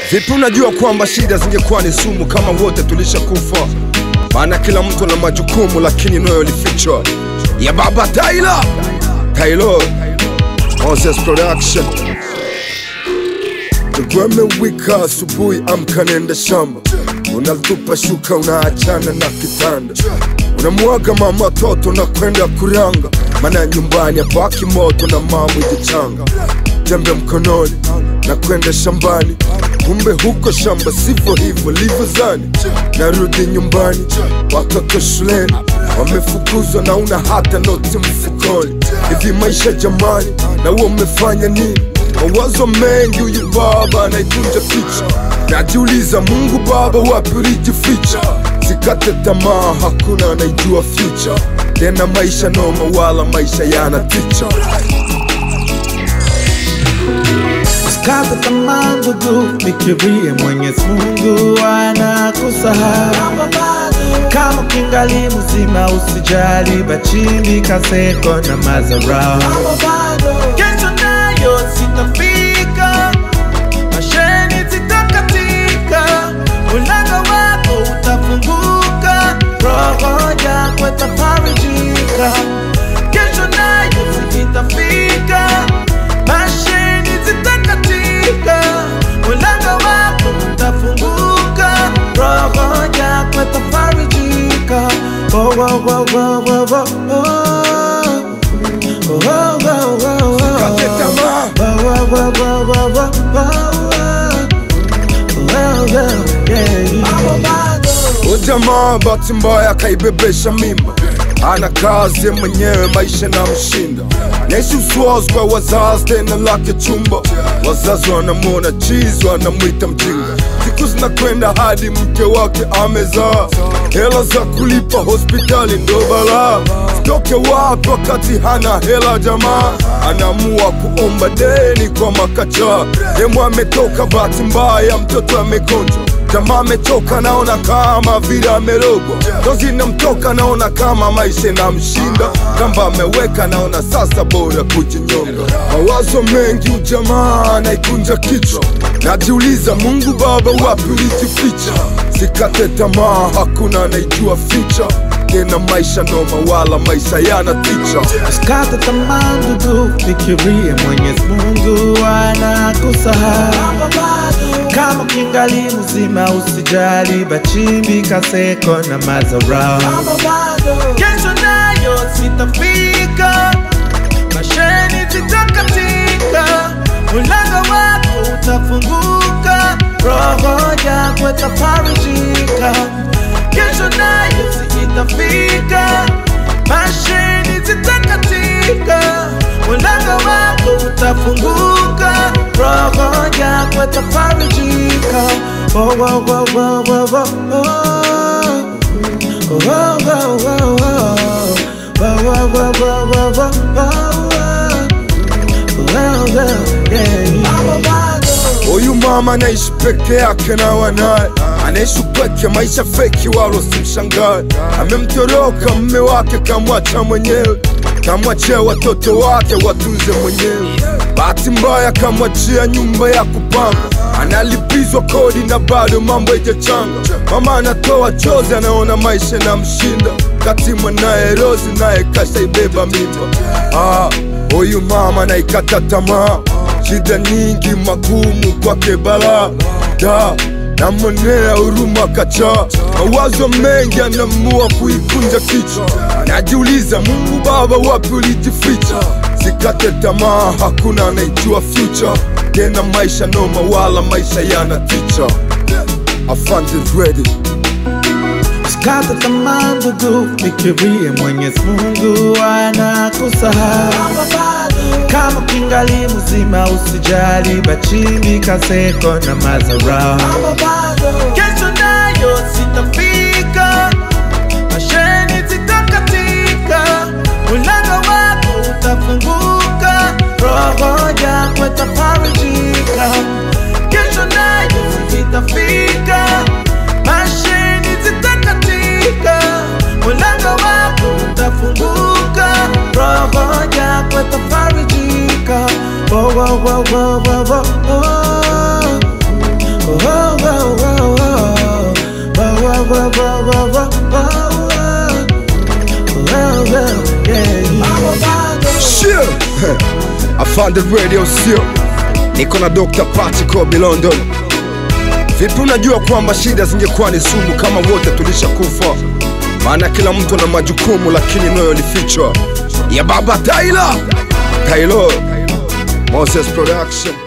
Vipi unajua kwamba shida zingekuwa ni sumu kama wote tulishakufa? Maana kila mtu ana majukumu, lakini noyo lifichwa ya baba Tyler. Tyler Moses Production. Tugweme wika asubuhi, amka nenda shamba, unatupa shuka, unaachana na kitanda, unamwaga mama toto na kwenda kuranga, maana nyumbani hapaki moto na mama ijichanga, jembe mkononi na kwenda shambani, kumbe huko shamba sivyo hivyo livyozani. Narudi nyumbani, watoto shuleni wamefukuzwa na una hata noti mfukoni. Hivi maisha jamani, na huo umefanya nini? Mawazo mengi, huyu baba anaikunja kichwa, najiuliza Mungu Baba, wapi ulijificha? Sikate tamaa, hakuna anaijua future tena. Maisha noma, wala maisha yana ticha. Usikate tamaa ndugu, fikirie Mwenyezi Mungu anakusahau. Kama kingali mzima, usijali bachini kaseko na mazarau. Kesho nayo sitafika, masheni zitakatika, mlango wako utafunguka, roho yako itafarijika. Kesho nayo sitafika, masheni zitakatika, mlango wako utafunguka, roho yako itafarijika. Oh, oh, oh, oh, oh, oh, oh. Oh, oh, oh, oh, oh. Sikate tamaa. Oh, oh, oh, oh, oh, oh, oh. Oh, oh, yeah. Ujamaa bahati mbaya akaibebesha mimba, ana kazi mwenyewe, maisha na mshinda, naishi uswazi kwa wazazi, tena lake chumba. Wazazi wanamwona chizi, wanamwita mjinga. Siku zinakwenda hadi mke wake amezaa, hela za kulipa hospitali ndo balaa. Sitoke wapi wakati hana hela? Jamaa anaamua kuomba deni kwa makacha, demu ametoka, bahati mbaya mtoto amegonjwa Jamaa amechoka, naona kama vile amerogwa, dozi namtoka, naona kama maisha na mshinda, kamba ameweka, naona sasa bora kujinyonga. Mawazo mengi, ujamaa naikunja kichwa, najiuliza Mungu Baba, wapi ulijificha? Sikate tamaa, hakuna anaijua ficha tena, maisha noma, wala maisha yana ticha. Usikate tamaa ndugu, fikirie Mwenyezi Mungu anakusahau. Kama kingali mzima, usijali bachimbi kaseko na mazarau. Kesho nayo sitafika, masheni zitakatika, mlango wako utafunguka, roho yako itafarijika. Kesho nayo sitafika, masheni zitakatika, mlango wako utafunguka, roho yako itafarijika. Oh, oh, oh, oh, oh, oh, oh. Oh, oh, oh, oh, oh. Oh, oh, oh, oh, oh, oh, oh. Oh, oh, yeah. Huyu mama anaishi peke yake na wanaye, anaishi peke maisha feki, wala simshangae. Amemtoroka mme wake, kamwacha mwenyewe, kamwachia watoto wake watunze mwenyewe. Bahati mbaya kamwachia nyumba ya kupanga, analipizwa kodi na bado mambo haijachanga. Mama anatoa chozi, anaona maisha na mshinda, kati mwanaye Rozi naye kashaibeba mimba. Ah, huyu mama naikata tamaa shida nyingi magumu kwake balaa da namwonea huruma kacha mawazo mengi anamua kuikunja kichwa najiuliza mungu baba wapi ulijificha sikate tamaa hakuna anaijua future tena maisha noma wala maisha yana ticha afande ready Usikate tamaa ndugu, fikirie Mwenyezi Mungu anakusahau. Kama kingali mzima, usijali bachimbi kaseko na mazarau. Kesho nayo sitafika, masheni zitakatika, mlango wako utafunguka, roho yako itafarijika. Kesho nayo sitafika, masheni zitakatika, mlango wako utafunguka, roho yako itafarijika. Oh, oh, oh, oh, oh, oh, oh. Oh, oh, oh, oh, oh, oh, oh, yeah. Sure. Afande radio sio niko na Dr. Patrick London. Vipi unajua kwamba shida zingekuwa ni sumu kama wote tulishakufa? Maana kila mtu ana majukumu, lakini noyo lifichwa ya baba Tyler. Tyler Moses Production.